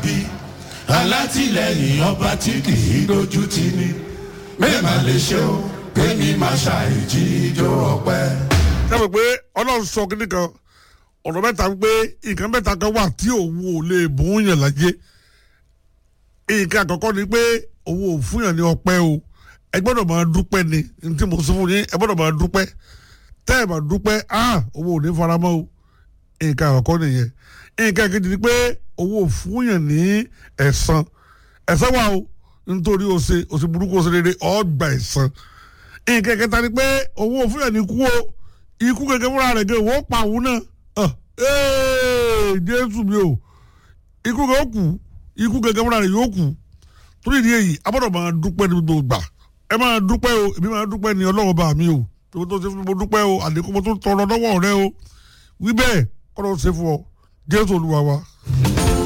bí alátìlẹyìn ọba tí kì í dojú tì ní mẹ́ẹ̀mà lè ṣe o pé mi máa ṣàìjí ijó ọpẹ́. sábà pé ọlọ́run sọ kíní kan ọ̀rọ̀ mẹ́ta pé nǹkan mẹ́ta kan wà tí òun ò lè bùn yàn láyé nǹkan àkọ́kọ́ ni pé òun ò fún yàn ní ọpẹ́ o ẹ gbọ́dọ̀ máa dúpẹ́ ni ní tí mo sọ fún yín ẹ gbọ́dọ̀ máa dúpẹ́ tẹ́ ẹ bá dúpẹ́ ah òun ò ní faramọ́ o nǹkan àkọ́kọ́ nìyẹn nǹkan kejì ni pé òun ò fún yàn ní ẹ̀san ẹ̀san wà o nítorí o ṣe o ṣe burúkú o ṣe rere ọ̀ gbà ẹ̀san nǹkan kẹta ni pé òun ò fún yàn ní ikú o ikú gẹ́gẹ́ fúnra rẹ̀ gẹ́ wọ́n pa òun náà Ah, ee, jésù mi o ikú gẹ́gẹ́ ó kù ikú gẹ́gẹ́ fúnra rẹ̀ yóò kù torí ìdí èyí abọ́dọ̀ máa dúpẹ́ ní gbogbo gbà ẹ máa dúpẹ́ o èmi máa dúpẹ́ ní ọlọ́wọ́ bá mi o tó tó ṣe fún mi mo dúpẹ́ o àlékún mo tó tọrọ lọ́wọ́ rẹ o wí bẹ́ẹ̀ kọ́ ló ṣe fún ọ jésù olúwa wa.